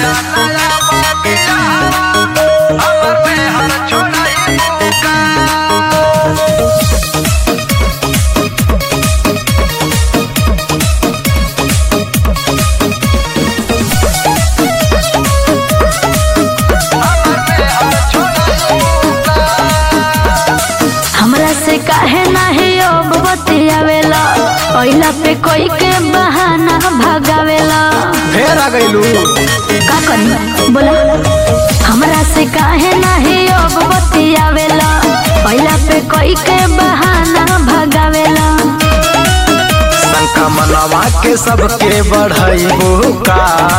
हमरा से काहे नाही अब बतियावेला पहिला पे कोई के बहाना भगावेला फेर आ गइलू का करी बोला हमरा से काहे नाही अब बतियावेला पहिला पे कोई के बहाना भगावेला शंका मनवा के सबके बढ़ाइबो का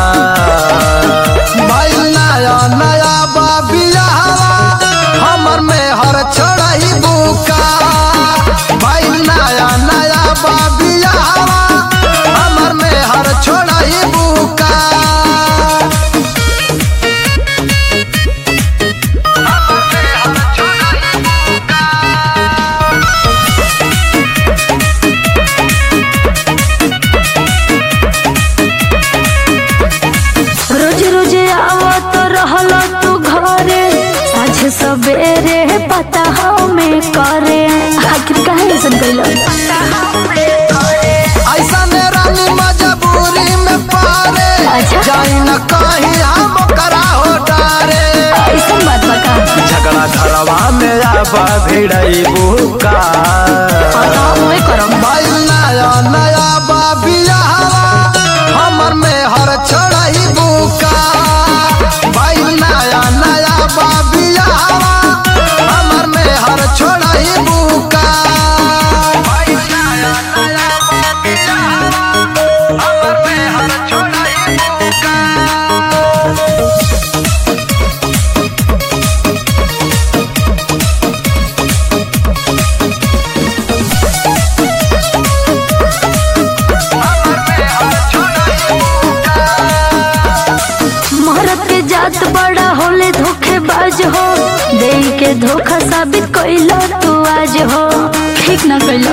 भाई नया नया बाबिया हमर में हर छोड़ाइबो का भाई नया नया बाबिया हमर में हर छोड़ाइबो का रोज रोज आवो तो रहलो तू घरे साझे सवेरे पता हमें करे आखिर काहे ऐसन कइलो ऐसा रानी मजबूरी में पारे अच्छा। जाई न कहीं हम करा हो डारे ऐसन बात बता झगड़ा घरवा में आबा भिड़ाइबू का पता हुए करम भाई नया नया बाबिया हमर में हर छोड़ाइबू का भाई नया नया बाबिया हमर में हर छोड़ाइबू का भाई नया नया बाबिया हमर में हर छोड़ाइबू का मोहरत के जात बड़ा होले धोखेबाज हो दे के धोखा साबित कइलो तू आज हो ठीक ना कइलो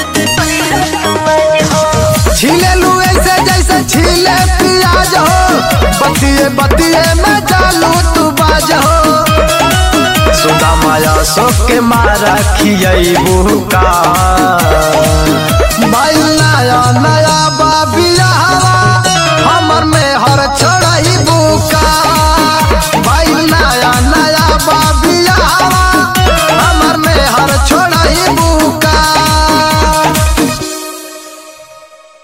छीले लू ऐसे जैसे छीले प्याज हो बतिए बतिए में चालू तू बाज हो सुधा माया सो के मारा खियबू का भाई नया नया